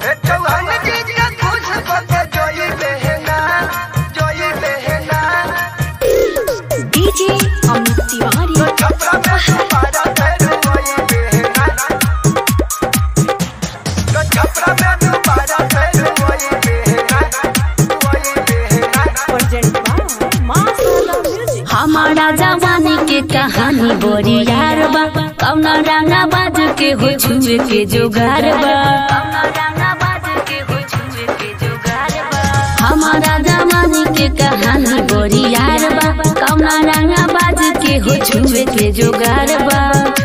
चौहान जी के खुश होके जोई बहना जोई बहना डीजे अमित तिवारी छपरा में तुम्हारा पैर वही बहना तो छपरा में तुम्हारा पैर वही बहना वही बहना प्रेजेंट बाय मां सोला म्यूजिक हमारा जवानी के कहानी बोरी यार बा कौना रंगा बाज के हो छुए के जोगार बा हमारा जवानी के कहानी बोरी यार बा कौना रंगा बाज के हो छुए के जोगार बा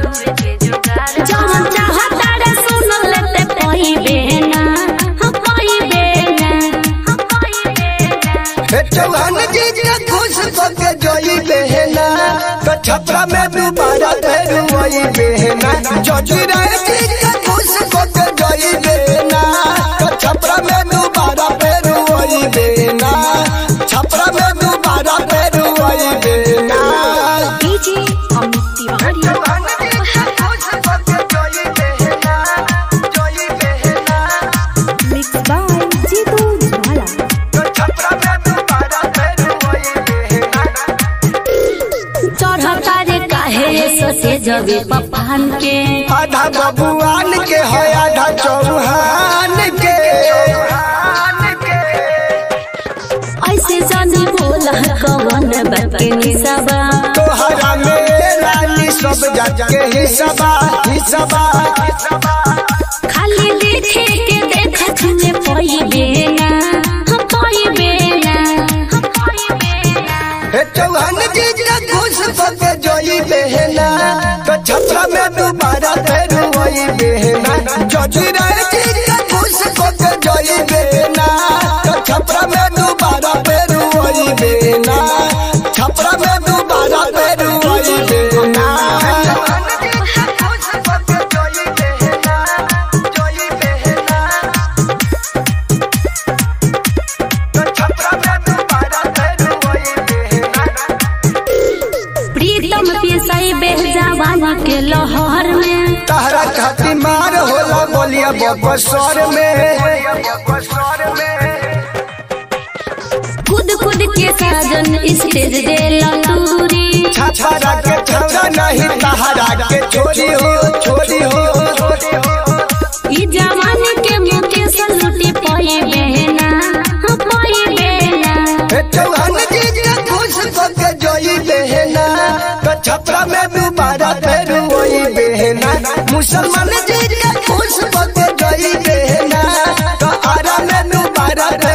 जवन चाहता रे सुन लेते कोई बेना हम कोई बेना हम कोई बेना हे चौहान जी के खुश होके जोई बहना तो छपरा में दोबारा पैर वही बहना जोजीरा जी के खुश होके जोई बहना तो छपरा में दोबारा पैर वही बहना छपरा में दोबारा पैर वही बहना डीजे अमित तिवारी चौहान जी के खुश होके जोई बहना जोई बहना मिक्स बाय जीतू ज्वाला तो छपरा में दोबारा पैर वही बहना चढ़ता रे काहे ससे जबे पपान के आधा बबुआन के है आधा चौहान के ऐसे जानी बोला कवन बके निसबा तोहरा में रानी सब जग के हिसबा हिसबा खाली देखे के देखत में पई बेना हम पई बेना हम पई बेना हे चौहान जी के खुश होके जोई बहना तो छपरा में दोबारा फिर वही बहना जजीरा जी के खुश होके जोई बहना तो छपरा में दोबारा फिर वही बहना छपरा में दोबारा फिर वही बहना प्रीतम पिसाई बेह जवानी के लहर में तहरा खाती मार होला बोलिया बबसर में खुद खुद के साजन स्टेज दे लतूरी छछरा के छौरा नहीं तहरा के छोरी हो छोरी हो ई जवानी के मुके सलूटी पई बेना हम पई बेना हे चौहान जी के खुश होके जोई बहना तो छपरा में दोबारा फिर वही बहना मुसलमान जी के खुश होके जोई बहना तो आरा में दोबारा